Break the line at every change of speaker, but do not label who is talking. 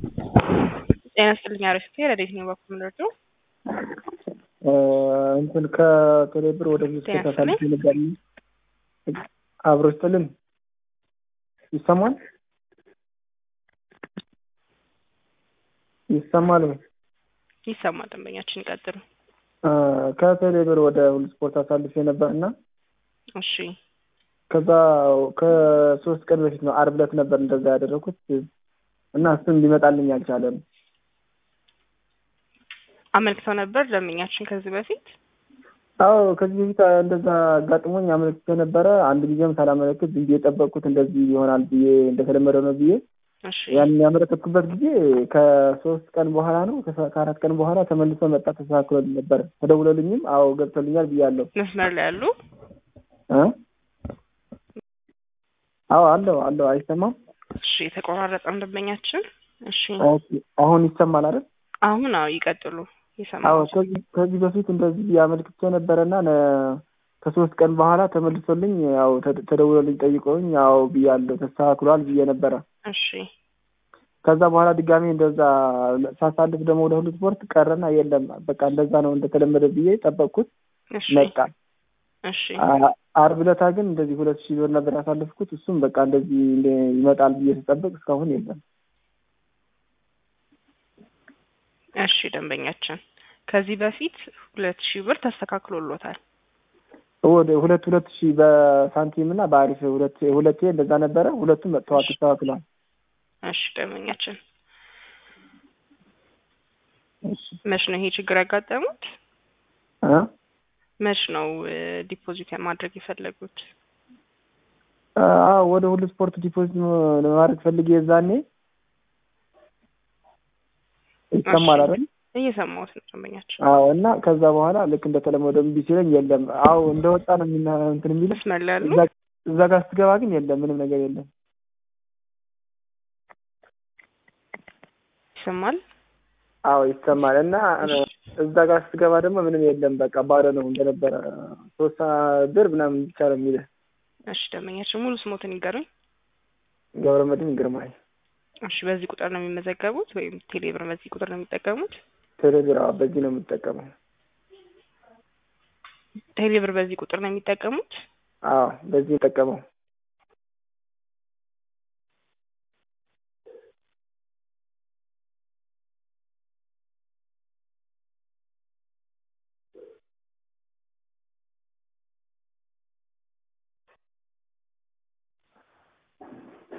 ጤና ይስጥልኝ አሪፍ ረዴት ነው በኩል ምንደርዱ
እንትን ከቴሌብር ወደ
ጤና
ተሳሳልፍ ነበር አብሮ ይስጥልን ይሰማል ይሰማል ወይ
ይሰማል። ደንበኛችን ይቀጥሉ።
ከቴሌብር ወደ ሁሉ ስፖርት አሳልፌ ነበር እና
እሺ
ከዛ ከሶስት ቀን በፊት ነው አርብ ዕለት ነበር እንደዛ ያደረኩት እና እሱም ሊመጣልኝ አልቻለም።
አመልክተው ነበር ደንበኛችን ከዚህ በፊት
አዎ ከዚህ በፊት እንደዛ አጋጥሞኝ አመልክቼ ነበረ። አንድ ጊዜም ሳላመለክት ዝም ብዬ ጠበቅኩት እንደዚህ ይሆናል ብዬ እንደተለመደው ነው ብዬ
እሺ
ያን ያመለከትኩበት ጊዜ ከሶስት ቀን በኋላ ነው ከሰ- ከአራት ቀን በኋላ ተመልሶ መጣ። ተስተካክሎልኝ ነበር ተደውሎልኝም አዎ ገብቶልኛል ብያለሁ።
መስመር ላይ ያሉ
እ አዎ አለው አለው አይሰማም።
እሺ የተቆራረጠም ደንበኛችን እሺ
ኦኬ አሁን ይሰማል አይደል?
አሁን አዎ ይቀጥሉ
አዎ
ይሰማል
ከዚህ ከዚህ በፊት እንደዚህ አመልክቼ ነበረና ነ- ከሶስት ቀን በኋላ ተመልሶልኝ ያው ተደ- ተደውሎልኝ ጠይቀውኝ ያው ብያለሁ ተስተካክሏል ብዬ ነበረ።
እሺ
ከዛ በኋላ ድጋሜ እንደዛ ሳሳልፍ ደግሞ ወደ ሁሉ ስፖርት ቀረና የለም በቃ እንደዛ ነው እንደተለመደ ብዬ ጠበቅኩት
እሺ
መጣ።
እሺ
አ- አርብ ዕለታ ግን እንደዚህ ሁለት ሺህ ብር ነበር ያሳለፍኩት። እሱም በቃ እንደዚህ እንደ- ይመጣል ብዬ ስጠብቅ እስካሁን የለም።
እሺ ደንበኛችን ከዚህ በፊት ሁለት ሺህ ብር ተስተካክሎሎታል።
ወደ ሁለት ሁለት ሺህ በሳንቲም እና በአሪፍ ሁለት ሁለቴ እንደዛ ነበረ። ሁለቱም መጥተዋል ተስተካክሏል።
እሺ ደንበኛችን
እሺ
መች ነው ይሄ ችግር ያጋጠሙት?
እ
መች ነው ዲፖዚት ማድረግ የፈለጉት?
አዎ ወደ ሁሉ ስፖርት ዲፖዚት ለማድረግ ፈልጌ የዛኔ ይሰማል አይደል?
እየሰማሁት ነው ደንበኛችን።
አዎ እና ከዛ በኋላ ልክ እንደተለመደው እምቢ ሲለኝ የለም። አዎ እንደወጣ ነው የሚና እንትን የሚልህ
መስመር ላይ ያሉ
እዛ እዛ ጋር ስትገባ ግን የለም፣ ምንም ነገር የለም።
ይሰማል።
አዎ ይሰማል። እና እዛ ጋር ስትገባ ደግሞ ምንም የለም፣ በቃ ባዶ ነው እንደነበረ ሶስት ብር ምናምን ብቻ ነው የሚልህ።
እሺ ደንበኛችን ሙሉ ስሞትን ይገሩኝ።
ገብረመድህን ግርማይ
እሺ በዚህ ቁጥር ነው የሚመዘገቡት ወይም ቴሌብር በዚህ ቁጥር ነው የሚጠቀሙት?
ቴሌብር አዎ፣ በዚህ ነው የምጠቀመው።
ቴሌብር በዚህ ቁጥር ነው የሚጠቀሙት?
አዎ በዚህ የምጠቀመው